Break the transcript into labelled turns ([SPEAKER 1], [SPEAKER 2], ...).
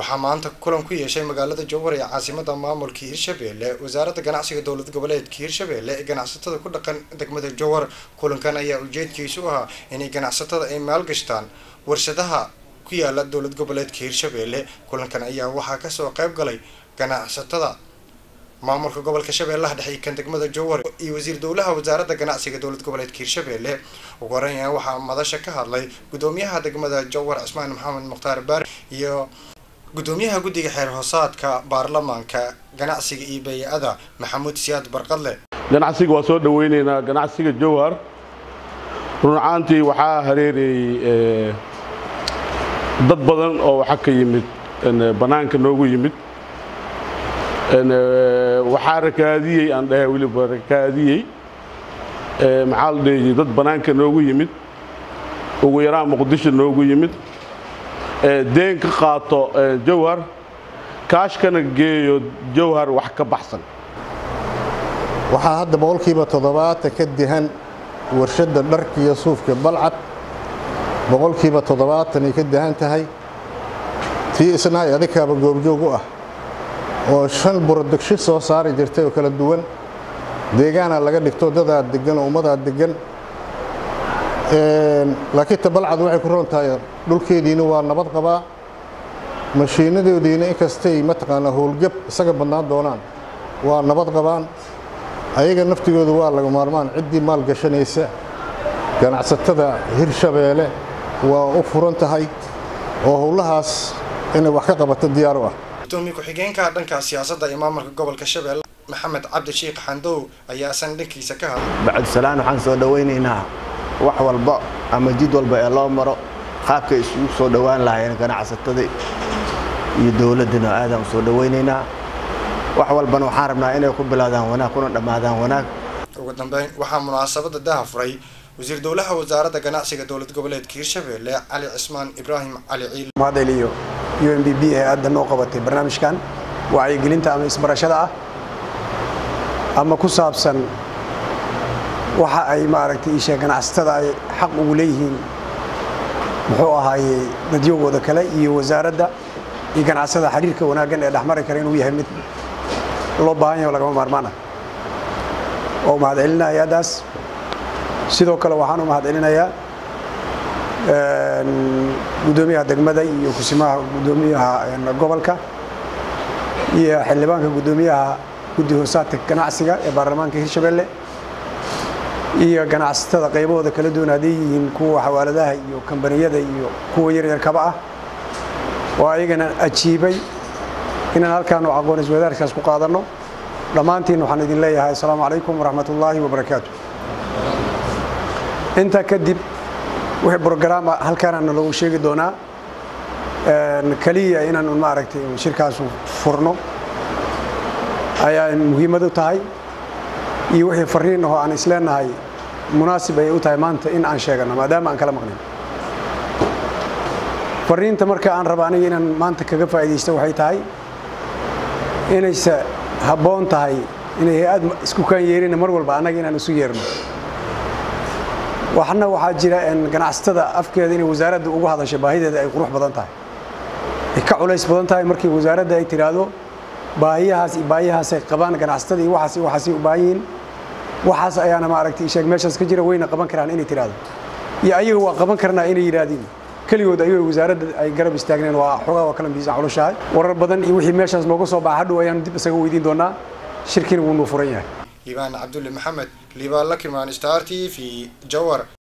[SPEAKER 1] waxaa maanta kulan ku yeeshay magaalada jowhar ee caasimada maamulka hirshabelle wasaaradda ganacsiga dowlad goboleedka hirshabelle ee ganacsatada ku dhaqan degmada jowhar kulankan ayaa ujeedkiisu ahaa inay ganacsatada ay maalgashtaan warshadaha ku yaala dowlad goboleedka hirshabelle kulankan ayaa waxaa kasoo qayb galay ganacsatada maamulka gobolka shabeellaha dhexe kan degmada jowhar iyo wasiir dowlaha wasaaradda ganacsiga dowlad goboleedka hirshabelle ugu horeyn waxaa madasha ka hadlay gudoomiyaha degmada jowhar cismaan maxamed mukhtaar baari iyo gudoomiyaha guddiga xeer hoosaadka baarlamaanka ganacsiga iyo bay-ada maxamuud siyaad barqadle
[SPEAKER 2] ganacsiga waa soo dhaweyneynaa ganacsiga jowhar run ahaantii waxaa hareerayey dad badan oo waxa ka yimid bannaanka noogu yimid waxaa rakaadiyey aan dhahay weliba rakaadiyey maxaa la dhahayey dad bannaanka noogu yimid ugu yaraan muqdisho noogu yimid deen ka qaato jowhar kaashkana geeyo jowhar wax ka baxsan
[SPEAKER 3] waxaa hadda boqolkiiba toddobaatan ka dihan warshadda dharka iyo suufka balcad boqolkiiba toddobaatanay ka dihan tahay tii isnahay adikaaba goobjoog u ah oo shan burodegsho soo saari jirtay oo kala duwan deegaana laga dhigto dadaa degan oo ummadaa degan laakiin ta balcad waxay ku roon tahay dhulkeediina waa nabad qabaa mashiinadoodiina inkastay mataqaanaa howlgab isaga badnaan doonaan waa nabad qabaan ayaga naftigooda waa laga maarmaan ciddii maal gashanaysa ganacsatada hirshabeelle waa u furan tahay oo howlahaas inay wax ka qabato diyaar u ah
[SPEAKER 1] gudoomiye ku-xigeenka dhanka siyaasadda ee maamulka gobolka shabeelle maxamed cabdi sheikh xandow ayaa san dhankiisa ka hadlay
[SPEAKER 4] bacdisalaan waxaan soo dhowaynaynaa wax walba ama jid walba ee loo maro qaabkay isugu soo dhowaan lahaayeen ganacsatada iyo dowladdana aadaan u soo dhowaynaynaa wax walbana waxaan rabnaa inay ku bilaadaan wanaag kuna dhammaadaan wanaag
[SPEAKER 1] ugu dambeyn waxaa munaasabada daha furay wasiir dowlaha wasaaradda ganacsiga dowlad goboleedka hirshabelle cali cismaan ibraahim cali ciil
[SPEAKER 5] madel iyo u m b b ee aadda noo qabatay barnaamijkan wacyigelinta ama isbarashada ah ama ku saabsan waxa ay maaragtay iisheeg ganacsatada ay xaq ugu leeyihiin muxuu ahaayey dadyogooda kale iyo wasaaradda iyo ganacsatada xiriirka wanaaggan ee dhexmari kara inuu yahay mid loo baahan yaho lagama maarmaan ah oo mahad celinaya hay-addaas sidoo kale waxaan u mahad celinayaa gudoomiyaha degmada iyo kusimaha gudoomiyaha gobolka iyo xildhibaanka gudoomiyaha guddi hoosaadka ganacsiga ee baarlamaanka hirshabelle iyo ganacsatada qaybahooda kala duwan hadday yihiin kuwa xawaaladaha iyo kambaniyada iyo kuwa yaryarkaba ah oo ayagana ajiibay inaan halkaan aqoon iswadaarkaas ku qaadanno dhammaantiin waxaan idin leeyahay assalaamu calaykum waraxmat ullaahi wabarakaatu intaa kadib wixii brogaraama halkaanana loogu sheegi doonaa keliya inaan maaragtay shirkaasu furno ayaa muhiimad u tahay iyo wixii fariin ahoo aan isleenahay munaasib ayay u tahay maanta in aan sheegano maadaama aan kala maqnin fariinta marka aan raba aniga inaan maanta kaga faa'iidaysto waxay tahay inayse habboon tahay inay hay-ad isku kaan yeerina mar walba annaga inaan isu yeerno waxna waxaa jira ganacsatada afkeeda inay wasaaradda ugu hadasho baahideeda ay qurux badan tahay ay ka culays badan tahay markii wasaaradda ay tidhaahdo baahiyahaas iyo baahiyahaasay qabaan ganacsatada iyo waxaas iyo waxaasay u baahan yihiin waxaas ayaana maaragtay sheeg meeshaas ka jira wayna qaban karaan inay tidhaahdo iyo ayaga waa qaban karnaa inay yidhaahdiin keligood ayagoo wasaaradda ay garab istaagneen waa xogaa waa kala miisaan culushahay warar badan iyo wixii meeshaas nooga soo baxa hadhow ayaanu dib isaga weydiin doonaa shirkina wuu nuu furan yahay
[SPEAKER 1] liibaan cabdulle maxamed liibaan lakimaan star t v jowar